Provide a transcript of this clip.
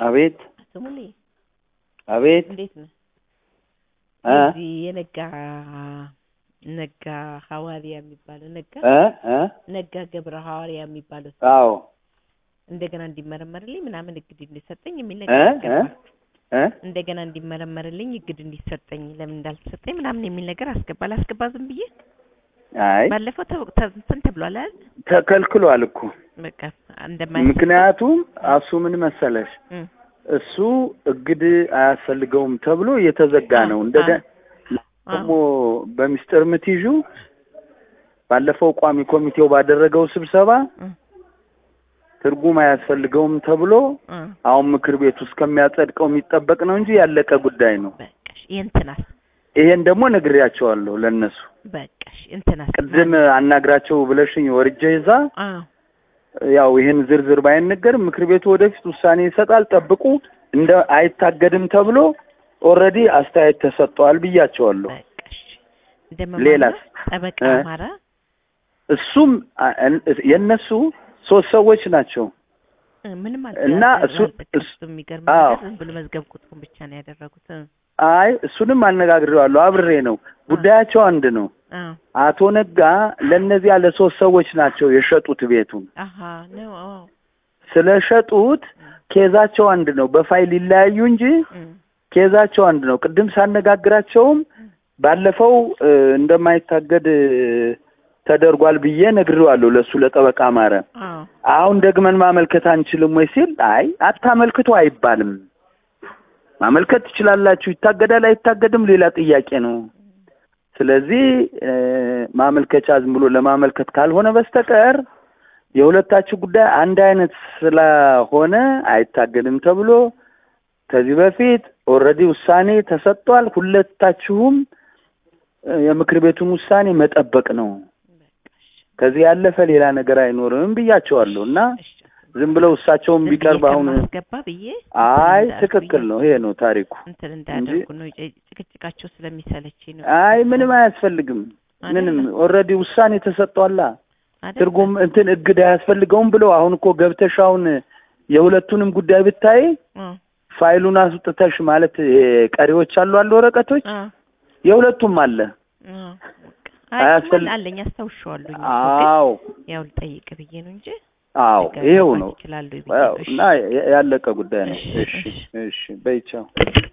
አቤት ስሙሌ አቤት እንዴት ነው? እ እዚህ የነጋ ነጋ ሐዋርያ የሚባለው ነጋ እ እ ነጋ ገብረ ሐዋርያ የሚባለው አዎ እንደገና እንዲመረመርልኝ ምናምን እግድ እንዲሰጠኝ የሚል እ ነገር እ አስገባ። እ እንደገና እንዲመረመርልኝ እግድ እንዲሰጠኝ ለምን እንዳልተሰጠኝ ምናምን የሚል ነገር አስገባ። ላስገባ ዝም ብዬ አይ ባለፈው ተ- ተ- እንትን ተብሏል አይደል? ተከልክሏል እኮ በቃ እንደማይ ምክንያቱም እሱ ምን መሰለሽ እም፣ እሱ እግድ አያስፈልገውም ተብሎ እየተዘጋ አ- ነው። እንደገ አ- ደግሞ በሚስጥር ምትይዡ ባለፈው ቋሚ ኮሚቴው ባደረገው ስብሰባ እም፣ ትርጉም አያስፈልገውም ተብሎ አ፣ አሁን ምክር ቤቱ እስከሚያጸድቀው የሚጠበቅ ነው እንጂ ያለቀ ጉዳይ ነው። በቃሽ የእንትናስ ይሄን ደግሞ ነግሬያቸዋለሁ ለነሱ። በቃሽ እንትናስ ቅድም አናግራቸው ብለሽኝ ወርጄ ይዛ አ ያው ይህን ዝርዝር ባይነገርም ምክር ቤቱ ወደፊት ውሳኔ ይሰጣል፣ ጠብቁ። እንደ አይታገድም ተብሎ ኦልሬዲ አስተያየት ተሰጥተዋል ብያቸዋለሁ። በቃሽ እንደመማራ ሌላስ? ጠበቃ እ? አማራ እሱም አ- እን- የእነሱ ሶስት ሰዎች ናቸው። እ፣ ምንም አል እና አል- እሱ- አልጠቀሱትም። እሱ- የሚገርም አዎ። ነገር ዝም ብሎ መዝገብ ቁጥሩን ብቻ ነው ያደረጉት። እ፣ አይ እሱንም አነጋግሬዋለሁ፣ አብሬ ነው። ጉዳያቸው አንድ ነው። አዎ አቶ ነጋ ለእነዚያ ለሶስት ሰዎች ናቸው የሸጡት ቤቱን። አሀ ነው አዎ ስለሸጡት ኬዛቸው አንድ ነው። በፋይል ይለያዩ እንጂ እም፣ ኬዛቸው አንድ ነው። ቅድም ሳነጋግራቸውም ባለፈው እ፣ እንደማይታገድ እ፣ ተደርጓል ብዬ ነግሬዋለሁ ለእሱ ለጠበቃ ማረ። አዎ አሁን ደግመን ማመልከት አንችልም ወይ ሲል አይ አታመልክቱ አይባልም። ማመልከት ትችላላችሁ፣ ይታገዳል አይታገድም ሌላ ጥያቄ ነው። ስለዚህ እ፣ ማመልከቻ ዝም ብሎ ለማመልከት ካልሆነ በስተቀር የሁለታችሁ ጉዳይ አንድ አይነት ስለሆነ አይታገድም ተብሎ ከዚህ በፊት ኦልሬዲ ውሳኔ ተሰጥቷል። ሁለታችሁም እ፣ የምክር ቤቱን ውሳኔ መጠበቅ ነው። በቃሽ ከዚህ ያለፈ ሌላ ነገር አይኖርም ብያቸዋለሁ እና እሺ ዝም ብለው እሳቸውን ዝም ቢቀርብ ብዬ አሁን ከማስገባ ብዬ አይ እንትን እንዳልኩ ትክክል ብዬ ነው። ይሄ ነው ታሪኩ። እንትን እንዳያደርጉ ነው ጭ- ጭቅጭቃቸው ስለሚሰለችኝ ነው። አይ ምንም አያስፈልግም። ምንም አይደለ? ኦልሬዲ ውሳኔ ተሰጥቷላ። አይደለ? ትርጉም እንትን እግድ አያስፈልገውም ብለው አሁን እኮ ገብተሽ አሁን የሁለቱንም ጉዳይ ብታይ አ ፋይሉን አስወጥተሽ ማለት ይሄ ቀሪዎች አሉ አሉ ወረቀቶች አ የሁለቱም አለ። አ በቃ አይ አያስፈል- እሱማ አለኝ አስታውሻለሁ። አዎ ያው ልጠይቅ ብዬ ነው እንጂ አዎ ልገባ ይሄው ነው ይችላሉ ብዬ ያው ነው። እሺ እና ያለቀ ጉዳይ ነው። እሺ፣ እሺ እሺ። እሺ በይቻው